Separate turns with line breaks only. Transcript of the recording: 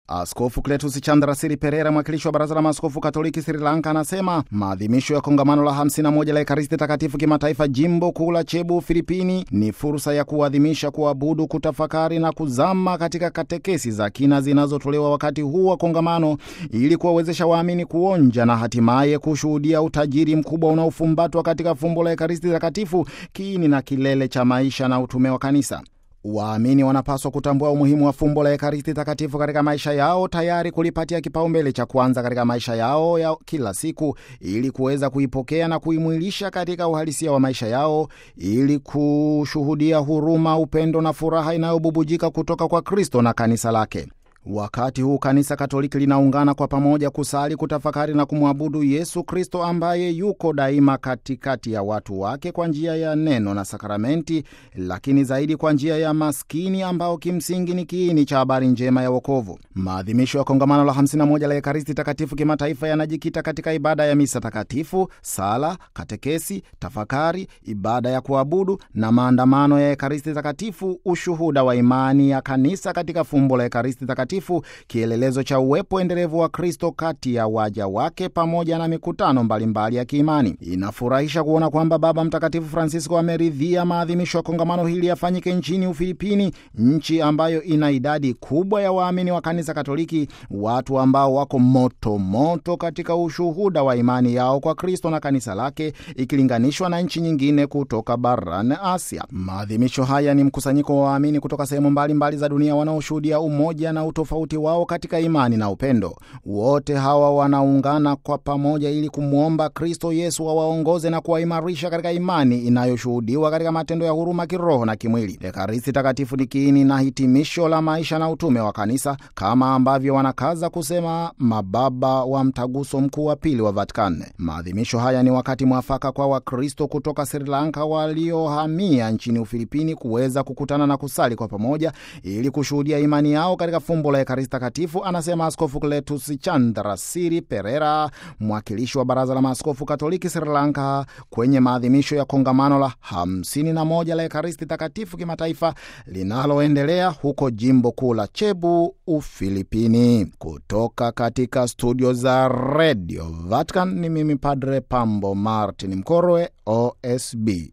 Askofu Kletus Chandrasiri Perera, mwakilishi wa Baraza la Maaskofu Katoliki Sri Lanka, anasema maadhimisho ya kongamano la 51 la Ekaristi Takatifu kimataifa jimbo kuu la Cebu, Filipini, ni fursa ya kuadhimisha, kuabudu, kutafakari na kuzama katika katekesi za kina zinazotolewa wakati huu wa kongamano ili kuwawezesha waamini kuonja na hatimaye kushuhudia utajiri mkubwa unaofumbatwa katika fumbo la Ekaristi Takatifu, kiini na kilele cha maisha na utume wa Kanisa. Waamini wanapaswa kutambua umuhimu wa fumbo la Ekaristi Takatifu katika maisha yao, tayari kulipatia kipaumbele cha kwanza katika maisha yao ya kila siku, ili kuweza kuipokea na kuimwilisha katika uhalisia wa maisha yao, ili kushuhudia huruma, upendo na furaha inayobubujika kutoka kwa Kristo na kanisa lake. Wakati huu kanisa Katoliki linaungana kwa pamoja kusali, kutafakari na kumwabudu Yesu Kristo ambaye yuko daima katikati ya watu wake kwa njia ya neno na sakramenti, lakini zaidi kwa njia ya maskini ambao kimsingi ni kiini cha habari njema ya wokovu. Maadhimisho ya kongamano la 51 la Ekaristi Takatifu kimataifa yanajikita katika ibada ya misa takatifu, sala, katekesi, tafakari, ibada ya kuabudu na maandamano ya Ekaristi Takatifu, ushuhuda wa imani ya kanisa katika fumbo la Ekaristi Takatifu kielelezo cha uwepo endelevu wa Kristo kati ya waja wake pamoja na mikutano mbalimbali mbali ya kiimani. Inafurahisha kuona kwamba Baba Mtakatifu Francisco ameridhia maadhimisho ya kongamano hili yafanyike nchini Ufilipini, nchi ambayo ina idadi kubwa ya waamini wa kanisa Katoliki, watu ambao wako moto moto katika ushuhuda wa imani yao kwa Kristo na kanisa lake ikilinganishwa na nchi nyingine kutoka barani Asia. Maadhimisho haya ni mkusanyiko wa waamini kutoka sehemu mbalimbali za dunia wanaoshuhudia umoja na tofauti wao katika imani na upendo. Wote hawa wanaungana kwa pamoja ili kumwomba Kristo Yesu awaongoze na kuwaimarisha katika imani inayoshuhudiwa katika matendo ya huruma kiroho na kimwili. Ekaristi Takatifu ni kiini na hitimisho la maisha na utume wa kanisa, kama ambavyo wanakaza kusema mababa wa Mtaguso Mkuu wa Pili wa Vatican. Maadhimisho haya ni wakati mwafaka kwa Wakristo kutoka Sri Lanka waliohamia nchini Ufilipini kuweza kukutana na kusali kwa pamoja ili kushuhudia imani yao katika fumbo la Ekaristi Takatifu, anasema Askofu Kletus Chandrasiri Perera, mwakilishi wa Baraza la Maaskofu Katoliki Sri Lanka, kwenye maadhimisho ya kongamano la 51 la Ekaristi Takatifu kimataifa linaloendelea huko jimbo kuu la Cebu, Ufilipini. Kutoka katika studio za Radio Vatican ni mimi Padre Pambo Martin Mkorwe, OSB.